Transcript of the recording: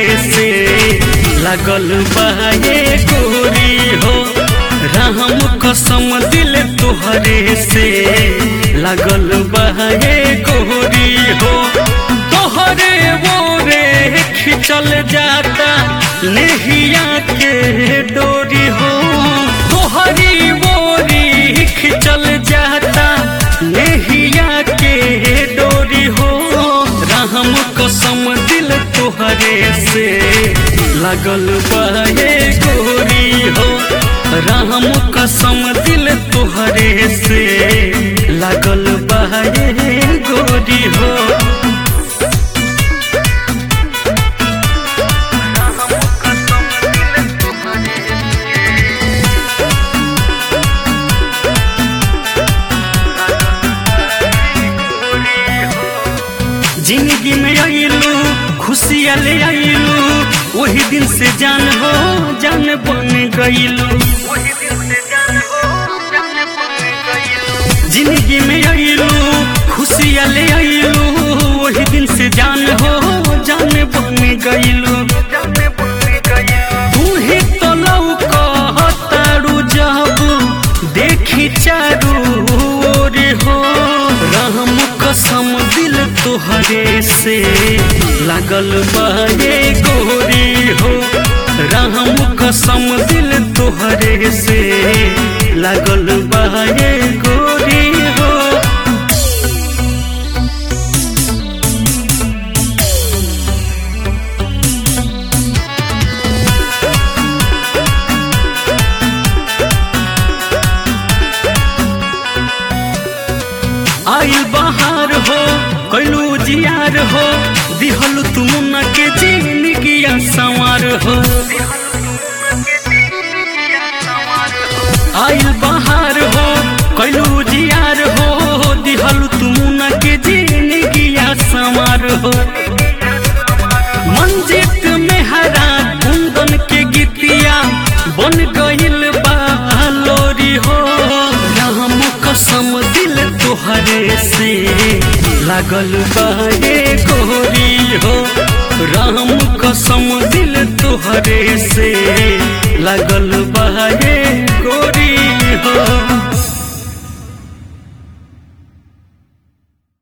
से लागल बाहे गोरी हो राम कसम दिल तोहरे से लागल बाहे गोरी हो तोहरे मोरे खिंचल जाता नेहिया के डोरी हो तोहरी मोरी खिंचल जाता नेहिया के डोरी हो राम कसम दिल तोहरे से लागल बाहे गोरी हो राम कसम दिल तोहरे से लागल बाहे गोरी हो जिंदगी में आइलू खुशियाँ ले आइलू वही दिन से जान हो जान बन गईलू जिंदगी में आइलू खुशियाँ ले आइलू वही दिन से जान हो जान बन गईलू तू ही तो लौकतारू जब देखी चारू ओर हो राम कसम दिल तोहरे से लागल बाहे गोरी हो राम कसम दिल तोहरे से लागल बाहे गोरी हो आइल बहार हो कैलू जियार हो दिहल तुम न के जिंदगी संवार हो आइल बहार हो कैलू जियार हो दिहल तुम न के जिंदगी संवार हो मंजित में हरा कुंदन के गीतिया बन गइल बालोरी हो राम कसम दिल तोहरे से लागल बाहे गोरी हो राम कसम दिल तोहरे से लागल बाहे गोरी हो